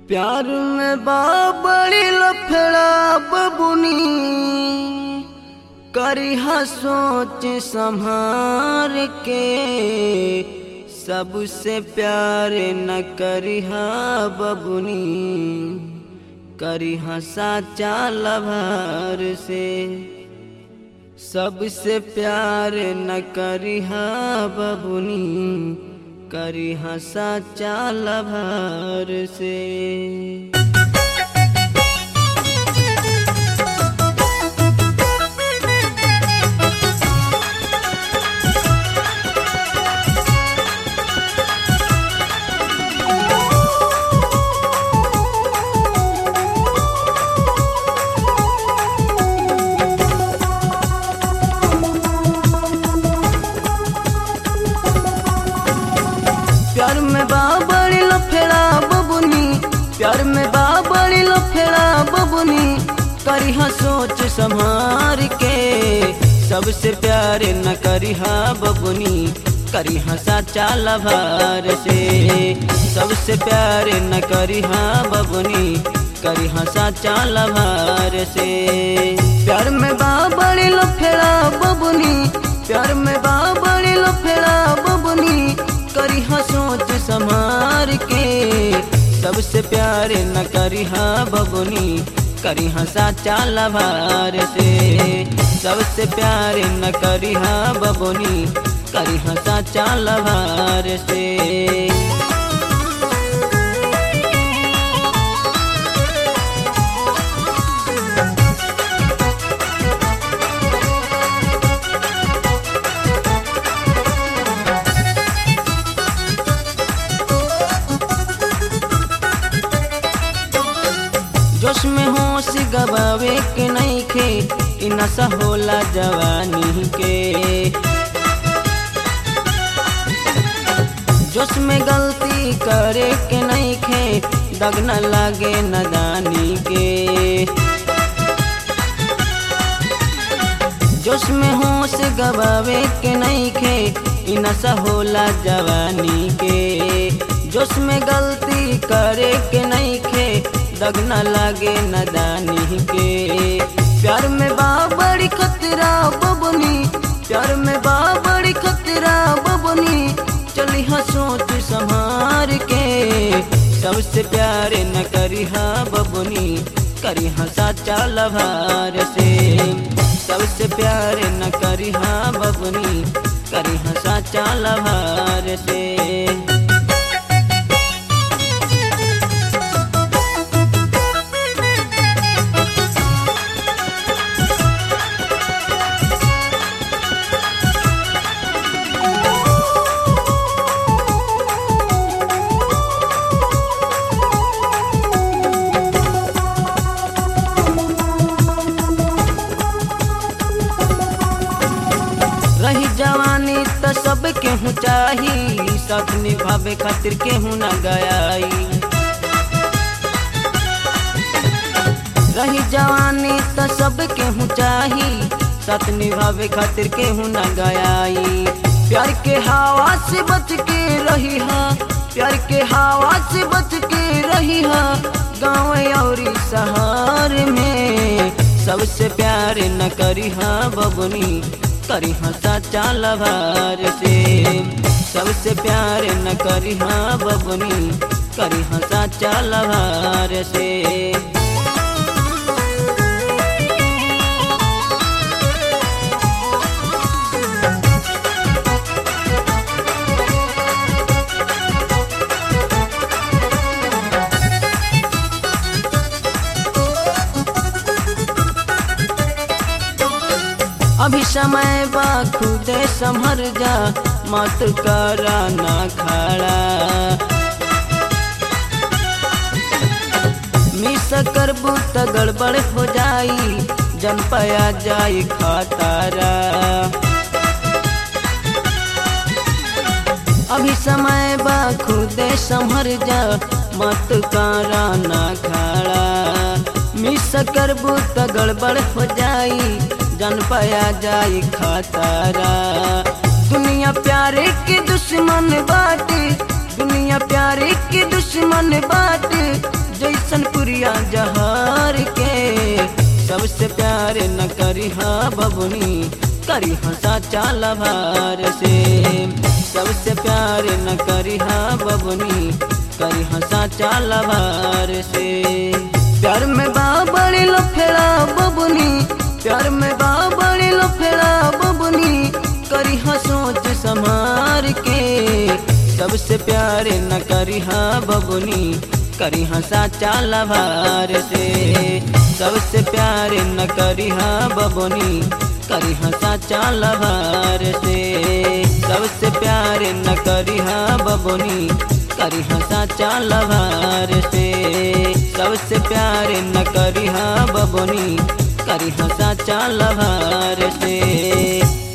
प्यार में बाबड़ी लफड़ा बबुनी करिहा सोच संभार के सबसे प्यार न करिहा बबुनी करिहा साचा लभार से सबसे प्यार न करिहा बबुनी करिहा साचा लभार से प्यार में बाबड़ी लफेड़ा बबुनी प्यार में बाबड़ी लफेड़ा बबुनी करिहा सोच संभार के सबसे प्यार न करिहा बबुनी करिहा साचा लभार से सबसे प्यार न करिहा बबुनी करिहा साचा लभार से प्यार में बाबड़ी लफेड़ा बबुनी प्यार में बाबड़ी लफेड़ा बबुनी करिहा सोच संभार के सबसे प्यार न करिहा बबुनी करिहा साचा लभार से सबसे प्यार न करिहा बबुनी करिहा साचा लभार से जोश में होश गबावे के नहीं खे इ नशा होला जवानी के जोश में गलती करे के नहीं खे दग न लागे नदानी के जोश में होश गबावे के नहीं खे इ नशा होला जवानी के जोश में गलती करे के नहीं खे दग न लागे नदानी के प्यार में बाबड़ी खतरा बबनी प्यार में बाबड़ी खतरा बबनी चली हाँ सोच संभार के सबसे प्यार न करी हाँ बबनी करी हाँ साचा लभार से सबसे प्यार न करी हाँ बबनी करी हाँ साचा लभार से रही जवानी त सब केहू चाही सब निभावे खातिर केहू न गयाई रही जवानी त सब केहू चाही सत निभावे खातिर केहू न गयाई प्यार के हवा से बच के रही हा प्यार के हवा से बच के रही हा गाँव और शहर में सबसे प्यार न करी हा बबनी करी हाँ साचा लभार से सबसे प्यार न करी हाँ बबनी करी हाँ साचा लभार से अभी समय बा खुदे संभर जा मत करा ना खड़ा मिस करबू त गड़बड़ हो जाई जन पया जाई खतारा अभी समय बा खुदे संभर जा मत करा ना खड़ा मिस करबू त गड़बड़ हो जाई जन पाया जाई खतरा दुनिया प्यारे के दुश्मन बाटे दुनिया प्यारे के दुश्मन बाटे गोलियां जहार के सबसे प्यार न करी हा बबुनी करी हा साचा लभार से सबसे प्यार न करी हा बबुनी करी हा साचा लभार से प्यार में बाबड़ी लो फेरा बबुनी प्यार में बाबड़ी लो फेरा बबुनी करी हा सोच समार के सबसे प्यार न करी हा बबुनी करी हा साचा लभार से सबसे प्यार न करी हा बबुनी करी हा साचा लभार से सबसे प्यार न करी हा बबुनी करी हा साचा लभार से सबसे प्यार न करी हा बबुनी करी हा साचा लभार से